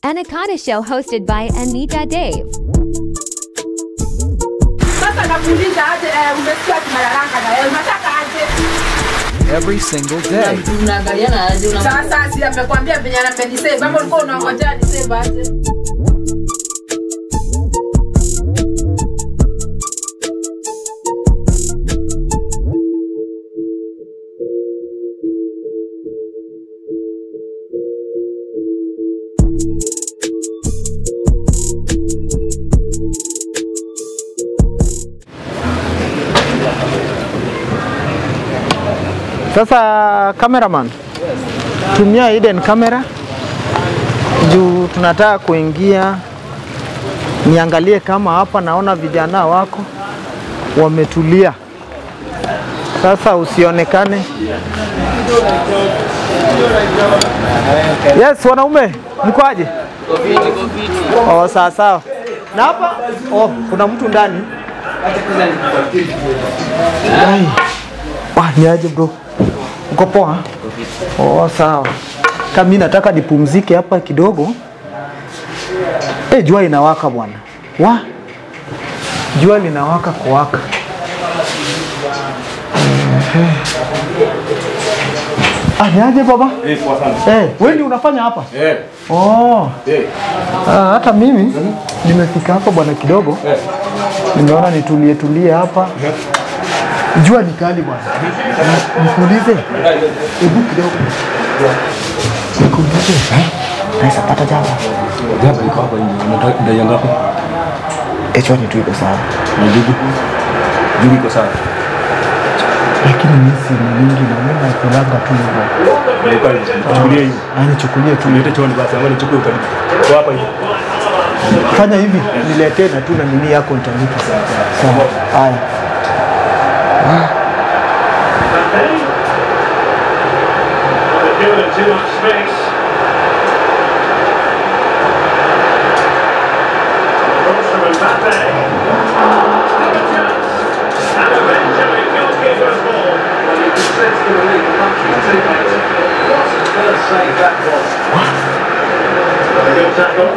Anaconda Show hosted by Anita Dave. Sasa nakuuliza aje, eh, umesikia tunalalanga na wewe unataka aje? every single day. Unaangaliana aje una Sasa si amekwambia venye amenisave, ama ulikuwa unangojea nisave aje? Sasa cameraman, tumia hidden camera juu tunataka kuingia, niangalie kama hapa naona vijana wako wametulia. Sasa usionekane. Yes, wanaume mkoaje? Oh, sawa sawa. Na hapa oh, kuna mtu ndani. Ai. Wah, ni aje bro? Uko poa? Oh, sawa. Kama mimi nataka nipumzike hapa kidogo. Eh, jua inawaka bwana. Wa? Jua linawaka kuwaka. Ehe. Ah, ni aje baba? Eh, poa sana. Eh, wewe ndio unafanya hapa? Eh, Oh. eh, Ah, hata mimi nimefika hapa bwana kidogo. eh. Nimeona nitulie tulie hapa. Jua ni kali bwana. Ni- Nikuulize. Hebu kidogo. Nikuulize. Naweza pata jaba. Jaba iko hapa nje. Unataka dai ngapi? Hicho ni tu iko sawa. Na jugu. Jugu iko sawa. Lakini mimi si ni mingi na mimi nakulanga tu hivyo. Nilikuwa nichukulie hiyo. Ah, nichukulie tu. Tulete chooni basi, ama nichukue utalipa. Kwa hapa hivi. Fanya hivi, niletee na tu na nini yako nitalipa. Sawa. Haya. given too much space. Cross from Mbappe. Have a chance. And eventually goalkeeper's ball. Well, you can sense the relief amongst his teammates. What a first save that was. A good tackle.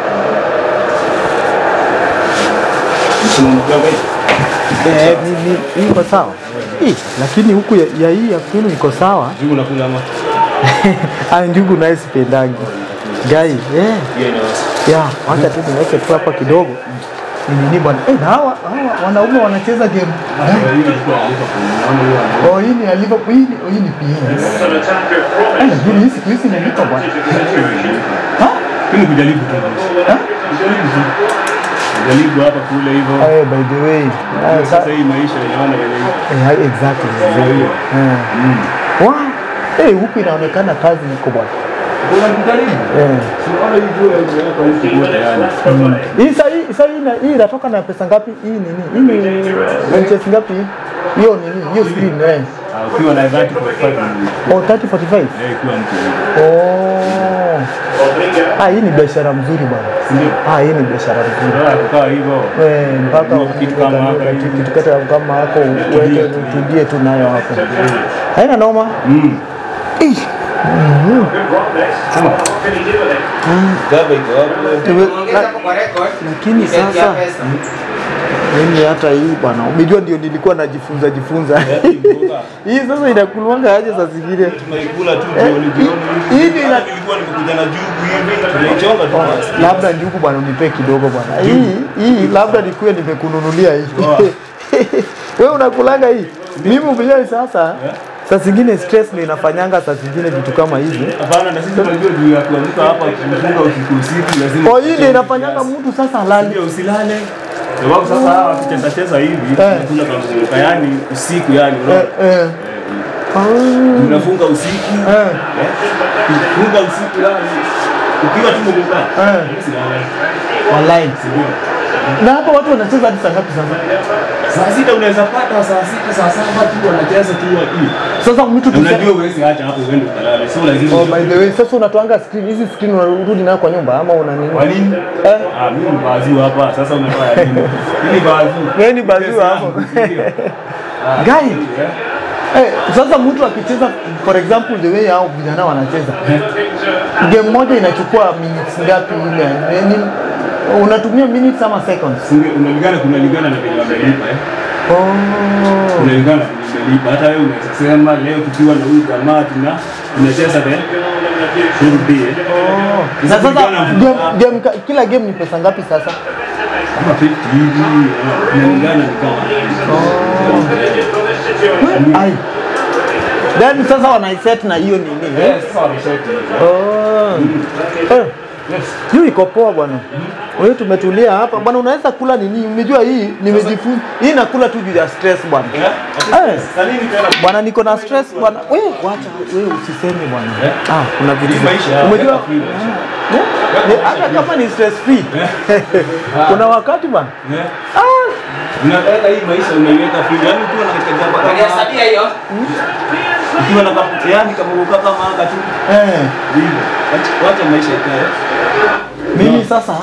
Msimamo kwa hivi. Eh, ni, ni, iko sawa. Ih, lakini huku ya, ya hii ya kwenu iko sawa. Jugu nakula ama? Ah, njugu naye sipendangi. Gai, eh. Yeye ni Ya, wacha tu niweke tu hapa kidogo. Ni nini bwana? Eh, na hawa hawa wanaume wanacheza game. Eh? Oh, hii ni ya Liverpool, hii ni oh, hii ni PS. An attacker Eh, promised. lakini hii siku hizi inalipa bwana. Ha? Mimi kujaribu tu. Ha? Kujaribu tu. Kujaribu hapa kule hivyo. Eh, by the way. eh, sa- Sasa hii maisha inaona yenye Eh, exactly. Eh. Wow. Eh, huku inaonekana kazi iko bwana. Kuna kujaribu. Eh. Unaona hii jua inaweka hizi kwa tayari. Hii saa hii saa hii ina- hii inatoka na pesa ngapi? Hii nini? Hii ni inches ngapi? Hiyo nini? Hiyo screen eh. Ah, Ukiwa na 30 kwa 5 Oh, 30 45. Eh, ikiwa mtu. Oh. Ah, hii ni biashara mzuri bwana. Ndio. Ah, hii ni biashara mzuri. Ndio kukaa hivyo. Eh, mpaka Ununue kitu kama haka hivi. kitu kata kama hako uweke Tulie. tudie tu nayo hapo. Haina noma. Mm. Ih, Can he do with it? tume- la- lakini sasa mimi hata hii bwana, umejua ndio nilikuwa najifunza jifunza. Hii sasa inakulwanga aje saa zingine. Tunaikula tu Eh, jioni jioni. hii- hii ndio ina- Nilikuwa nimekuja na jugu hivi. Tunaichonga tu basi. labda njugu bwana unipe kidogo bwana. Hii hii labda nikuwe nimekununulia hii. Wewe unakulanga hii? Mimi umejua sasa. Saa zingine stress ndio inafanyanga saa zingine vitu kama hizi. Hapana, na sisi tunajua juu ya kuamka hapa kufunga usiku usiku lazima. Oh, hii ndio inafanyanga mtu sasa halali. Ndio usilale. Sababu sasa hawa wakicheza cheza hivi, Eh. tunakula kama yani usiku yani Eh, unaona. eh. Ah, Unafunga usiku. eh, Eh? Funga usiku yani. Ukiwa tu umekaa. eh. Usilale. Wallahi. Ndio. Na hapa watu wanacheza hadi saa ngapi sasa? Saa sita unaweza pata saa sita saa saba tu wanacheza tu hii. Sasa mtu Na Unajua huwezi acha hapo uende ukalale. Sio lazima. Oh, by the way, sasa unatoanga screen hizi screen unarudi nayo kwa nyumba ama una nini? Kwa nini? Eh? Ah, mimi ni bazuu hapa. Sasa unafanya nini? Mimi ni bazuu. Wewe ni bazuu hapo. Guy, Eh, sasa mtu akicheza for example the way hao vijana wanacheza game moja inachukua minutes ngapi ile Eh, ni, unatumia minutes ama seconds Singe- unalingana kunalingana na venye wamelipa eh. oh. Unalingana na venye wamelipa. Hata wewe unaweza sema leo tukiwa na huyu jamaa tuna tunacheza the full day. eh. na Sasa sasa kulingana na- game, game, ka- kila game ni pesa ngapi sasa kama 50 hivi inalingana ni kama ai then sasa wanaiset na hiyo nini eh? Eh, sasa wameshoti. Oh. Eh, hiyo iko poa bwana. Wewe tumetulia hapa bwana, unaweza kula nini? Umejua hii nimejifunza hii nakula tu juu ya stress bwana. Eh, Sasa nini tena? bwana niko na stress bwana. Wewe wacha wewe usiseme bwana. Ah, kuna vitu. Hii maisha, Umejua weka free. Eh? Ni- hata kama ni stress free. Kuna wakati bwana. Eh? Ah, Unaweka hii maisha unaiweka free. Yaani ukiwa na kajamba kama hiyo. ukiwa na kama yani kama ukaa kama haka tu. eh. Hivyo. Wacha- Wacha maisha ikae. Mimi sasa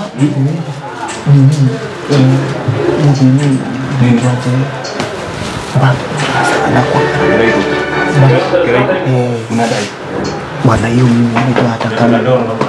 bwana, hiyo mimi najua hata kama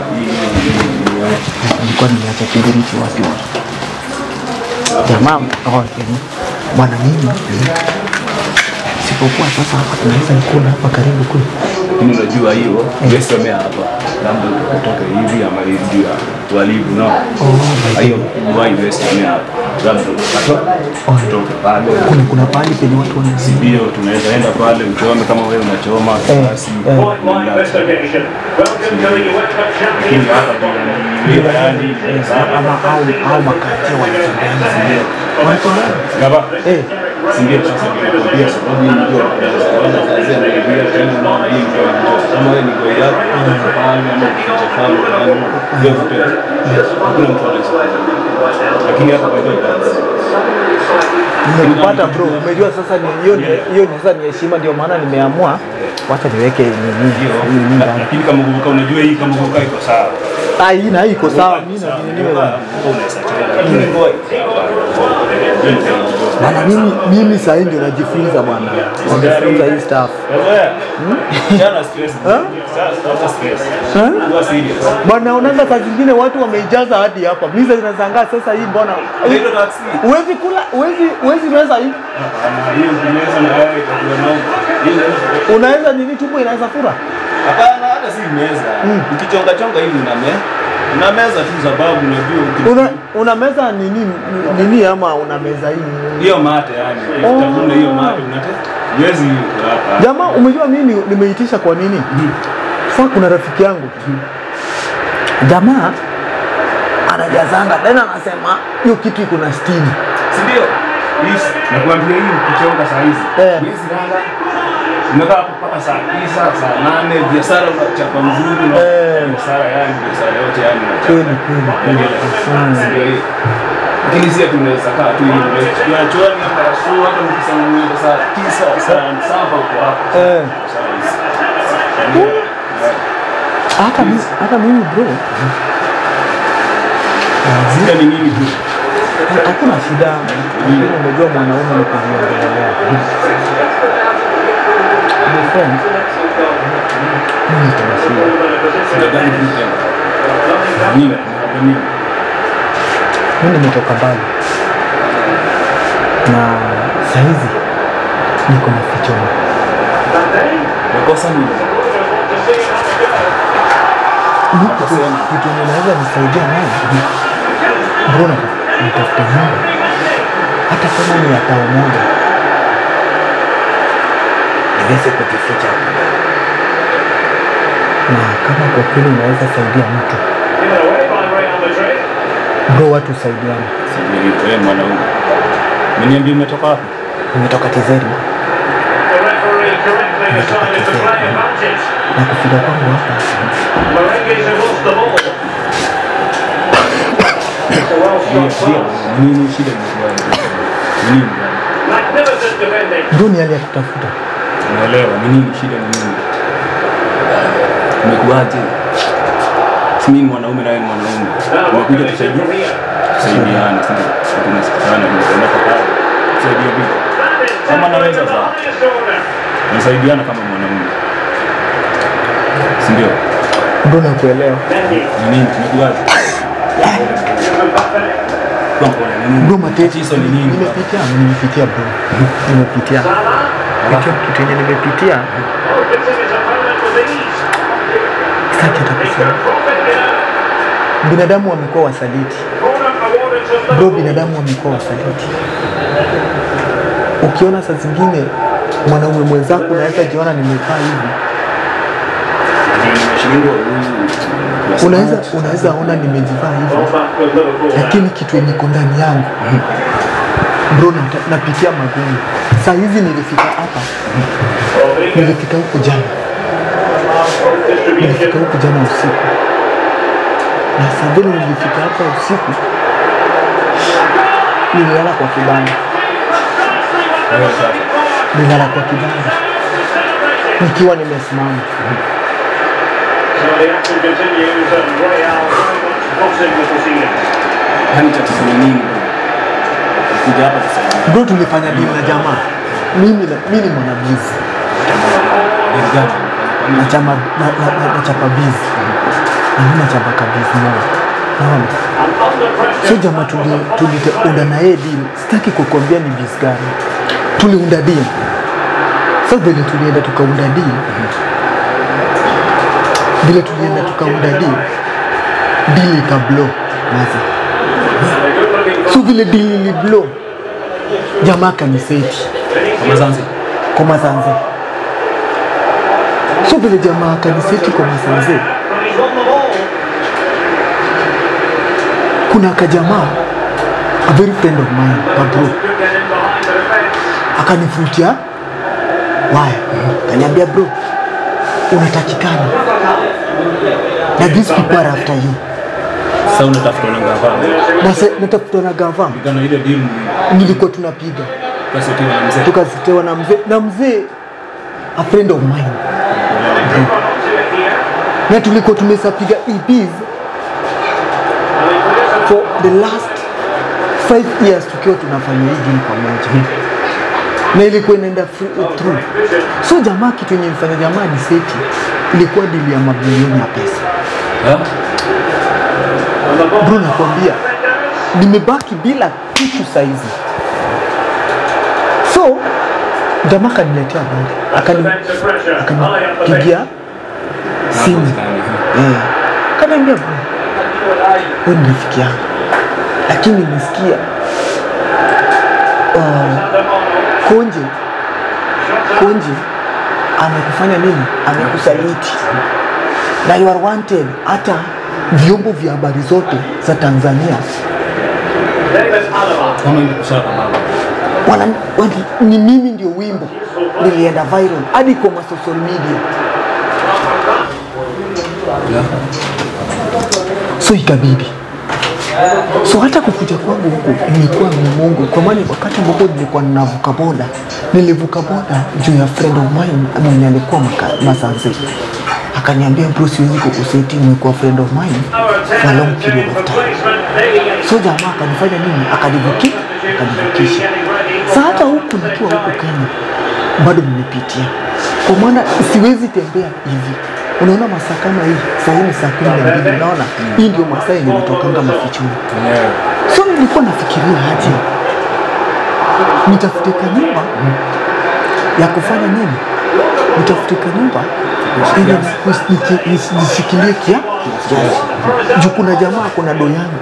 nilikuwa nimeacha kibiriti wapi jamaa okay. bwana mimi sipokuwa sasa hapa tunaweza ikula hapa karibu kule Lakini unajua hiyo ungesomea hapa. Labda kutoka hivi ama hivi juu ya walimu no. Hiyo why ungesomea hapa. Labda kutoka kutoka pale. kuna kuna pahali penye watu wanazidi Ndio tunaweza enda pale uchome kama wewe unachoma basi. location. Welcome to the UEFA Lakini Champions hapa bila yani ama au au makatia wanatembea Gaba. eh Si ndio sasa ninakwambia sababu hii ndio unaweza kazi na ile tena unaona hii ndio ndio kama wewe ni goi yako pale ama kitu pale ndio vitu hakuna mtu anaweza lakini hapa kwa hiyo nimekupata bro umejua sasa ni hiyo ni hiyo ni sasa ni heshima ndio maana nimeamua wacha niweke nini hii nini ndani lakini kama ukivuka unajua hii kama ukivuka iko sawa ah hii na hii iko sawa mimi na nini bwana lakini ngoi bana mimi mimi sasa ndio najifunza bwana najifunza hii stuff jana stress sasa stress kwa serious bwana unaanza saa zingine watu wameijaza hadi hapa mimi sasa nashangaa sasa hii mbona ndio taxi uwezi kula uwezi uwezi meza hii hiyo kinaweza na wewe itakuwa na hiyo unaweza nini tumbo inaweza fura Hapana, hata si meza. Ukichonga chonga hivi uname una meza tu sababu unajua uki- una una meza nini nini ama una meza hii hiyo mate yani. Oh. Utavuna hiyo mate unate. Huwezi hapa. Jamaa, umejua mimi ni- nimeitisha kwa nini? Sasa kuna rafiki yangu jamaa anajazanga tena, anasema hiyo kitu iko na stini. Si ndio? Yes. Nakwambia hii ukichonga saa hizi. Eh. Huwezi lala. Unakaa hapo mpaka saa tisa, saa nane, biashara unachapa mzuri na Eh. biashara yani biashara yote yani unachapa. Kweli kweli kweli. Mm. Si ndio hiyo? Lakini sisi tunaweza kaa tu hivi. Tunachoani hapa so hata mkisema mwende saa tisa, saa saba uko hapo. Eh, Saa hizi. hata mimi hata mimi bro, Shida ni nini tu? ha- hakuna shida, lakini umejua mwanaume ni kujiongelea. My friend, mimi niko na shida. Shida gani tu tena? Nini? Hapo nini? Mimi nimetoka mbali na saizi niko na fichoni Nakosa nini? Niko tu kitu ninaweza nisaidia nayo bro, na- nitafute nyumba hata kama ni ya tao moja niweze kujificha hapo. na kama kwa kweli unaweza saidia mtu Given away by Real Madrid. bro, watu saidiane. Sijui wewe mwanaume. Mniambie umetoka wapi? Nimetoka Tizeri The referee correctly decided to play advantage. na kufika kwangu hapa Merengues have lost the ball. It's a well Ndio, struck ndio. pass. Nini shida ni kwa nini? Magnificent defending. ndio ni hali ya kutafuta. Unaelewa ni nini shida ni nini? Umekuaje? Si mimi ni mwanaume na wewe ni mwanaume. Now, what can Umekuja they do tusaidia. from here? Tusaidiane, si ndio? Tunasikizana, tunaenda kwa pale. Tusaidie vipi? That is Kama tackling naweza of the sawa. highest order. Unasaidiana kama mwanaume. Si ndio? Bro nakuelewa. Ni nini? Tunajuaje? Kwa pole, ni nini? Bro matatizo Tatizo ni nini? Nimepitia, nimepitia bro. Nimepitia. Kitu kitu yenye nimepitia sitaki hata kusema. Binadamu wamekuwa wasaliti. Bro, binadamu wamekuwa wasaliti. Ukiona saa zingine mwanaume mwenzako unaweza jiona nimekaa hivi, Nimeshindwa huyu. unaweza unaweza ona nimejivaa hivi, lakini kitu yenye iko ndani yangu bro, nata- napitia magumu. Saa hizi nilifika hapa, nilifika huku jana, nilifika huku jana usiku, na saa vile nilifika hapa usiku, nililala kwa kibanda, Wewe sasa. nililala kwa kibanda nikiwa nimesimama. So the action continues and Royale very much bossing the proceedings. Yaani tatizo ni nini? Kuja hapa kusaidia. Bro, tulifanya deal na jamaa, mimi na mimi ni mwanabizi Deal gani? Kwa nini? nachama na, na, na, nachapa bizi na mimi nachapa kabizi moja, naona And under pressure. so jamaa tuli tuliunda na yeye deal, sitaki kukwambia ni bizi gani, tuliunda deal. So vile tulienda tukaunda deal, vile tulienda tukaunda deal, deal ikablow mazi. So vile deal iliblow, jamaa kaniseti Kama Zanzibar. kwa Mazanze. So vile jamaa kaniseti kwa Mazanze, And he's on the ball. kuna kajamaa a very friend of mine kabro Good get in behind the defence. akanifutia waya, kaniambia bro, unatakikana na these people are after you. Sasa unatafuta na ngava. Nase- Natafuta na gava, Pigana ile deal nilikuwa tunapiga pesa tiwa na mzee. tukazitewa na mzee na mzee a friend of mine na tulikuwa tumesapiga EPs for the last five years tukiwa tunafanya hii deal pamoja na ilikuwa inaenda free- through. So jamaa, kitu yenye mfanya jamaa ni seti, ilikuwa dili ya mabilioni ya pesa. Ha? Bro, nakwambia nimebaki bila kitu saizi. So jamaa akaniletea habari, akani Defensive pressure. High up the pitch. akanipigia simu eh, kaniambia bro, wewe ni rafiki yangu, lakini nimesikia uh, Konje Konje amekufanya nini? Amekusaliti na you are wanted. Hata vyombo vya habari zote za Tanzania David Alaba. Kama ile kusaka baba. wana, wana, ni mimi ndio wimbo nilienda viral hadi kwa ma social media, so ikabidi so hata kukuja kwangu huku nilikuwa ni Mungu, kwa maana wakati ambapo nilikuwa ninavuka boda, nilivuka boda juu ya friend of mine mwenye alikuwa maka- Masanze, akaniambia bro, siwezi kukuseti, umekuwa friend of mine for a long period of time. So jamaa akanifanya nini? Akanivuki, akanivukisha. Sa hata huku nikiwa huku Kenya bado nimepitia, kwa maana siwezi tembea hivi. Unaona masaa kama hii, saa hii ni saa kumi na mbili, unaona hii ndio masaa yenye natokanga mafichoni. Mwenyewe. So nilikuwa nafikiria aje nitafute kanyumba ya kufanya nini, nitafute kanyumba ili nis- niki- nis- nishikilie kia kiasi. Juu kuna jamaa kuna do yangu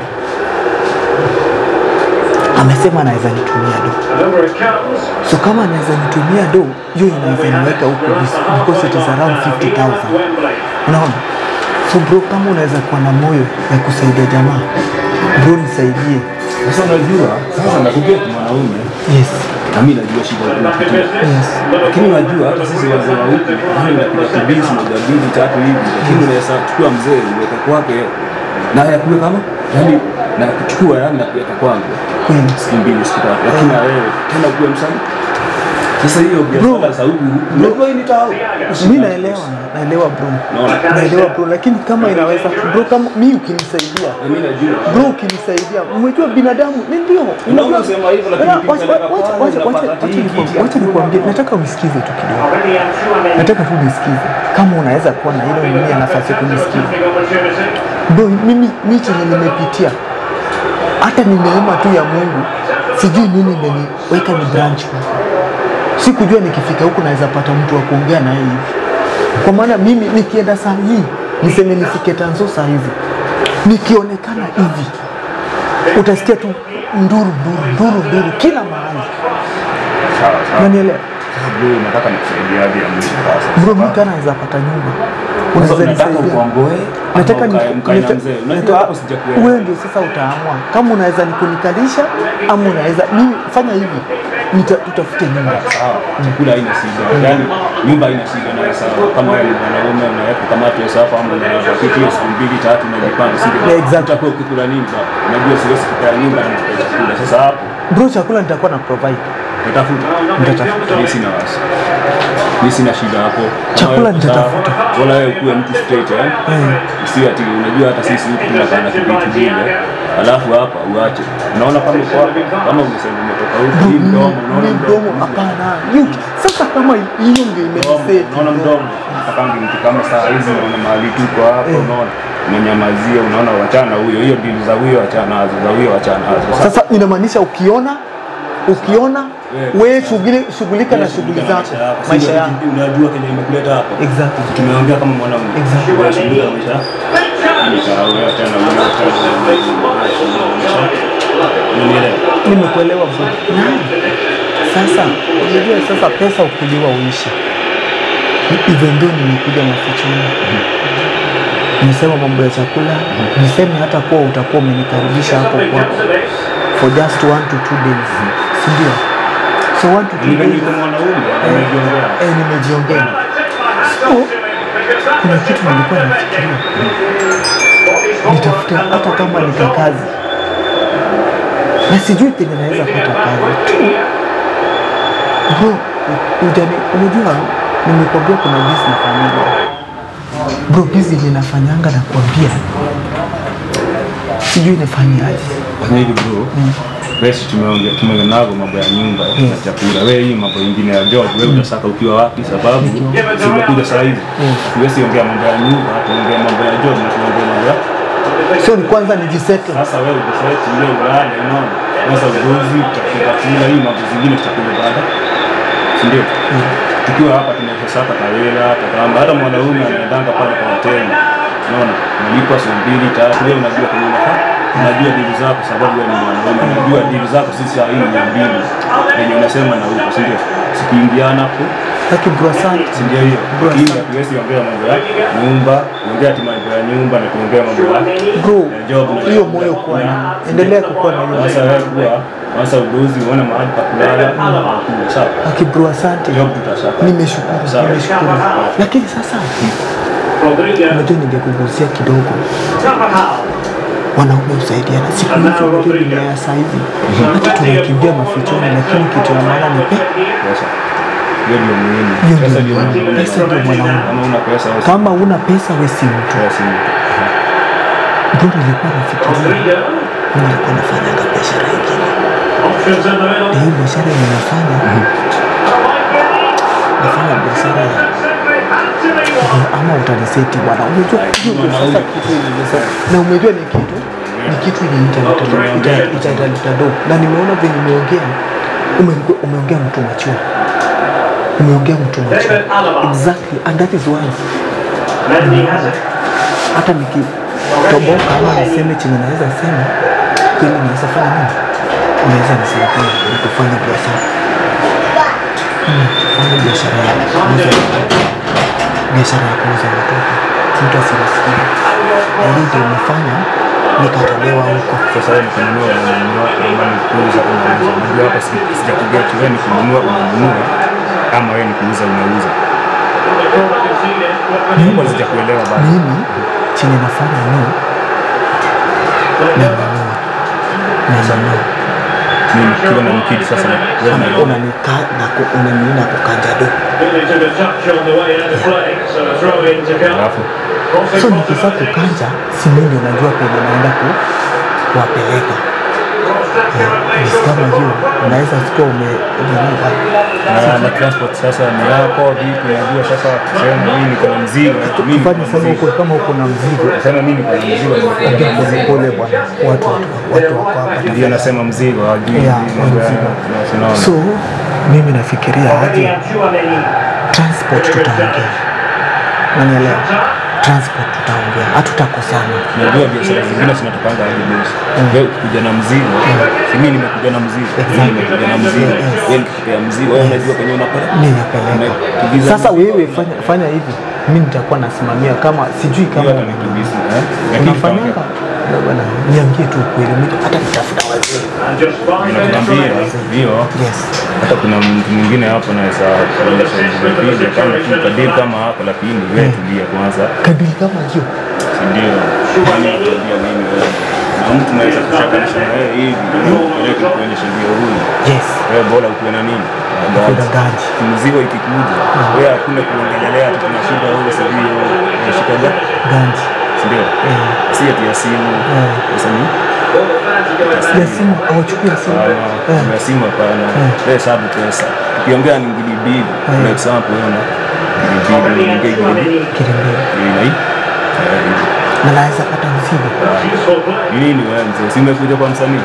amesema anaweza nitumia do, The number it comes. so kama anaweza nitumia do, hiyo inaweza niweka huku bis- because it is around 50,000 Wembley. unaona. So bro, kama unaweza kuwa na moyo ya kusaidia jamaa bro, nisaidie. Sasa unajua, sasa nakupia kwa mwanaume Yes, na mimi najua shida unapitia. yes. Lakini unajua hata sisi wazee wa huku, yani unapiga kibizi moja mbili tatu hivi, lakini unaweza chukua mzee uweka kwake na yakuwe kama yani na kuchukua yani na kuweka kwangu Kweli. siku mbili siku tatu, lakini na wewe tena kuwe msanii Sasa hiyo biashara Saudi, unajua hii ni tao. mi naelewa naelewa bro Naona. naelewa bro lakini kama inaweza bro kama mi ukinisaidia Mimi najua. bro ukinisaidia umejua binadamu ni ndio Unaona unasema hivyo, lakini Wacha- ukipeleka wacha- pale, wacha- unapata wacha- hiki, wacha- hiki, wacha nikwambie nataka usikize tu kidogo Already I'm sure they nataka tu nisikize kama unaweza kuwa na ile nini ya nafasi ya kunisikiza big opportunity. bro mimi mi chenye nimepitia hata ni neema tu ya mungu sijui nini imeniweka ni branch huku sikujua nikifika huku naweza pata mtu wa kuongea naye hivi kwa maana mimi nikienda saa hii niseme nifike tanzo saa hivi nikionekana hivi utasikia tu nduru nduru nduru nduru kila mahali Sawa sawa. unanielewa Sasa bro, nataka nikusaidie hadi ya mwisho sasa. bro mimi kana naweza pata nyumba Sasa unaweza unataka nisaidia ukongoe nataka ama ukae- mkae na mzee. Unajua hapo sijakuelewa. wewe ndio sasa utaamua kama unaweza nikunikalisha ama unaweza mimi fanya hivi nita- tutafute nyumba Sawa, chakula haina shida. Yaani nyumba haina shida nayo sawa. Kama wewe ni mwanaume unaweka kama tu safa ama unaweza kiti hiyo siku mbili tatu unajipanga si ndio? Yeah, exactly. Utakuwa ukikula nini ba? Unajua siwezi kukaa nyumba na nikupea chakula. Sasa hapo bro chakula nitakuwa na provide nitatafuta. Nitatafuta. Mimi sina wasi. Mimi sina shida hapo. Kama Chakula wewe uko sawa, nitatafuta. Wala wewe ukuwe mtu straight eh. Si ati unajua hata sisi huku tunakaa na kibitu vile. Alafu hapa uache. Unaona kama uko hapa, kama umesema umetoka huku hii mdomo, unaona Ni mdomo hapana Yuki, sasa kama hiyo ndio imeniseti unaona mdomo atakangi mtu kama saa hizi unaona mahali tuko hapa Eh. unaona umenyamazia unaona wachana huyo hiyo dili za huyo wachana nazo za huyo wachana nazo sasa inamaanisha ukiona ukiona Yeah. wewe shughuli shughulika na shughuli zako maisha yangu unajua kenye imekuleta hapa exactly tumeongea kama mwanaume Exactly. Wewe shughulika na maisha Nisahau, wewe achana na huyo, achana na huyo. Unanielewa? nimekuelewa bro Naam. sasa unajua sasa pesa ukuliwa uishi even though nimekuja mafichoni nisema mambo ya chakula niseme hata kuwa utakuwa umenikaribisha hapo kwako for just one to two days si ndio so one to two Mimi days niko mwanaume nimejiongea eh, nimejiongea so kuna kitu nilikuwa nafikiria nitafute hata kama nikakazi na sijui penye naweza pata kazi tu bro ujani unajua nimekwambia kuna bizi nafanyanga bro bizi ninafanyanga na kuambia sijui nifanyaje Fanya hivi bro. Wewe si tumeongea tumeongea nago mambo ya nyumba na chakula. Wewe hii mambo mengine ya job wewe utasaka ukiwa wapi sababu si umekuja saa hizi. Wewe si ongea mambo ya nyumba, tuongea mambo ya job na tuongea mambo ya sio ni kwanza nijisettle sasa wewe utasema ile ulale unaona. Sasa ugozi utafuta kula hii mambo zingine tutakuja baada. Si ndio? Tukiwa hapa tunaweza saka kawela, takamba hata mwanaume anaendanga pale kwa hoteli. Unaona? Unalipa saa mbili tatu, wewe unajua kwenye unafaa. Unajua dili zako sababu wewe ni mwanaume, unajua dili zako sisi saa hii ni mia mbili. Yenye unasema na huko, si ndio? Sikiingiana hapo, Haki bro asante si ndio hiyo? Bro, Kinga tuwezi ongea mambo ya nyumba, ongea ati mambo ya nyumba na tuongea mambo ya bro ya job na hiyo moyo kuwa na endelea kukuwa na hiyo sasa wewe kuwa sasa udozi uone mahali pa kulala unakula sawa. Haki bro asante Job tutashaka. nimeshukuru Sawa. nimeshukuru lakini sasa Rodriguez. unajua ningekugusia kidogo Carvajal. wanaume husaidiana siku hizi unajua dunia ya saa hizi hata tunakimbia mafichoni lakini kitu ya maana ni pe Pesa. Hiyo ndio muhimu. Hiyo Pesa ndio ndio muhimu. muhimu. Pesa ndio mwanaume. Kama una pesa wewe si- kama una pesa we si mtu wewe si mtu. bro nilikuwa nafikiria Rodriguez. mimi nilikuwa nafanyaga biashara ingine Options in the na middle. hiyo biashara yenye nafanya nafanya biashara ya ama utaniseti bwana umejua hiyo ndio sasa kitu yenye na umejua ni kitu ni kitu yenye italeta- ita- ita- italeta do na nimeona venye umeongea ume- umeongea mtu machua umeongea mtu machua David Alaba. exactly and that is why Mendy has it. hata nikitoboka ama niseme chenye naweza sema kweli naweza fanya nini unaweza nisaidia na kufanya biashara Mm, fanya biashara ya kuuza biashara ya kuuza watoto mtu asinisikia na hii ndio imefanya nikatolewa huko Sasa wewe ni kununua unanunua ama ni kuuza unauza. Unajua hapa si- sijakugeti wewe ni kununua unanunua ama wewe ni kuuza unauza. Mimi sijakuelewa bado. mimi chenye nafanya ni nanunua nanunua mimi nikiwa na mkidi sasa wewe na unanika na ku- unanini na kukanja do Billy took a touch on the way out of play, so a throw in to come. alafu Crossing so from nikisa kukanja si mimi ndio najua penye naenda ku, kuwapeleka Basi kama hiyo unaweza sikuwa ume umenipa na, na transport sasa ni yako vipi unajua sasa sema mimi niko na mzigo mimi niko fanye na sema mzigo uko kama uko na mzigo sema mimi niko na mzigo ongea pole pole bwana watu watu watu wako hapa ndio nasema mzigo hajui Yeah, mambo ya- mzigo. unaona. so mimi nafikiria aje Chouameni. transport tutaongea nanielewa transport tutaongea hatutakosana Unajua biashara zingine zinatokanga hadi bosi. Wewe ukikuja na mzigo, si mimi nimekuja na mzigo, mimi nimekuja na mzigo. Wewe nikikupea mzigo, wewe unajua kwenye unapeleka. mi napeleka Unakimbiza sasa mzigo. wewe fanya, fanya hivi mi nitakuwa nasimamia kama sijui kama Hiyo hata nakimbiza, eh? Lakini unafanyanga Na bwana niambie tu ukweli mi hata nitafuta wazee And just five minutes nakwambia remaining. hiyo yes hata kuna mtu mwingine hapo naweza kuonyesha mzigo kama tu kadiri kama hapo, lakini wewe tulia kwanza, kadiri kama hiyo si ndio? Yaani nakwambia mimi wewe na mtu naweza kushakanisha na wewe hivi, peleke kuonyesha ndio huyu yes wewe bora ukuwe na nini Ukuwe na ganji. mzigo ikikuja wewe hakuna kuongelelea tu kuna shida wewe sijui unashika ga ganji si ndio si ati ya simu Eh. sasa ni ya simu awachukue simu Eh. ya simu hapana wewe sababu pesa ukiongea ni ngili mbili for example wewe ngili mbili unaongea ngili mbili kirimbili na hii Eh, hivi. na naweza pata mzigo Useful play. ni nini wewe mzee si umekuja kwa msanii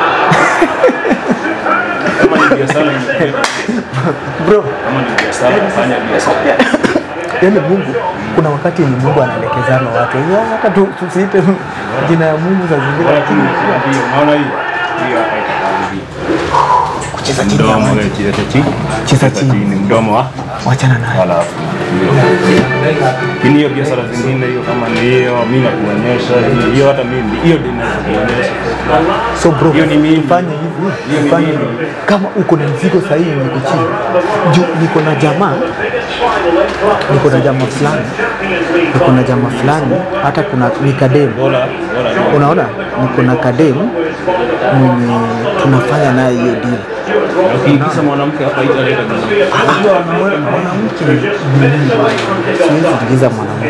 kama ni biashara imekuja bro kama ni biashara fanya biashara yaani mungu kuna wakati ni mungu anaelekezana watu Hiyo hata tu- tusiite jina ya mungu za zingine lakini Unaona hiyo? Hiyo hapa itakaa hivi. kucheza chini ya Mdomo maji wewe cheza chini. Cheza chini. Mdomo wa wachana nayo halafu. hiyo. Lakini hiyo biashara zingine hiyo kama ni hiyo mimi nakuonyesha hiyo- hiyo hata mimi hiyo ndio naweza kuonyesha. so bro Hiyo ni mimi. fanye hivi Hiyo ni fanye mimi. hivi kama uko na mzigo sahihi niko chini juu niko na jamaa niko na jamaa fulani niko na jamaa fulani hata kuna ni kademu Bora bora ni unaona niko na kademu mwenye tunafanya naye hiyo deal ukiingiza mwanamke hapa italeta mzigo. Unajua mwana- mwanamke ni nini bwana? siwezi ingiza mwanamke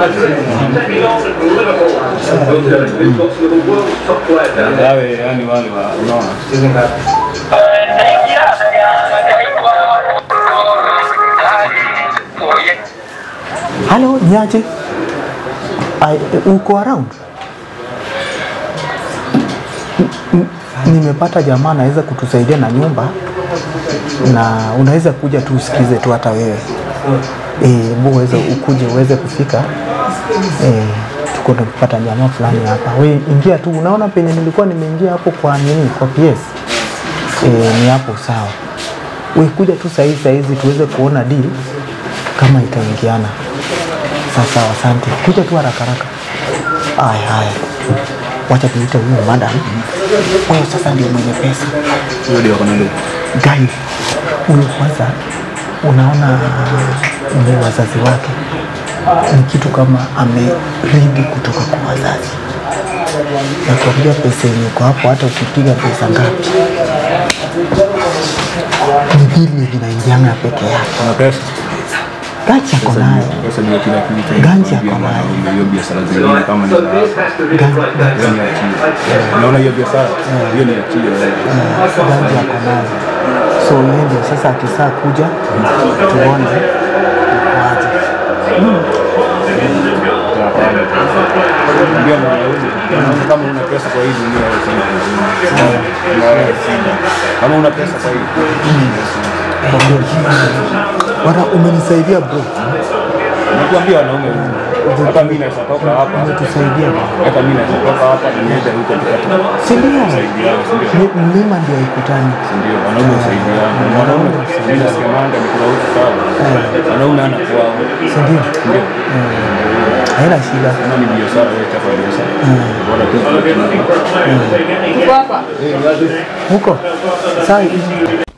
Yawe yani wale wa unaona. halo niaje Ai, uko around N- n- nimepata jamaa anaweza kutusaidia na nyumba na unaweza kuja tu usikize tu hata wewe e, uweze ukuje uweze kufika e, tuko tukipata jamaa fulani hapa we ingia tu unaona penye nilikuwa nimeingia hapo kwa nini kwa PS e, ni hapo sawa we kuja tu sahizi sahizi tuweze kuona deal kama itaingiana sawa sawa asante kuja tu haraka haraka aya haya wacha tuite huyo madam huyo sasa ndio mwenye pesa Hiyo ndio kuna ndio. gai huyu kwanza unaona ni wazazi wake ni kitu kama ameridi kutoka kwa wazazi nakuambia pesa yenye iko hapo hata ukipiga pesa ngapi ni bili inaingiana peke yake Kuna pesa. gachi ako nayo Pesa ndio kila kitu. Ganji Pia ako nayo. na hiyo biashara zingine kama ni za Ga- ga- hiyo ni achio. Unaona hiyo biashara? Hiyo ni achio. ganji ako nayo so yeye ndio sasa akisaa kuja tuone ukoaje Ndio mwanaume. Kama una pesa kwa hii dunia wewe si mzima. Wewe si. Kama una pesa kwa hii. Kwa kweli. Bwana umenisaidia bro Nakwambia wanaume hata mimi naweza toka hapa. umetusaidia bwana. Hata mimi naweza toka hapa na niende huko tupate. si ndio Saidiana, si ndio? Mi- mlima ndio haikutani Ndio, wanaume husaidiana. Mwanaume mimi nasemanga ni kuna utu sawa. Wanaume ana kwao. si ndio Ndio. haina shida Kama ni biashara wewe chapa biashara. Bora tu. Tuko hapa. huko saa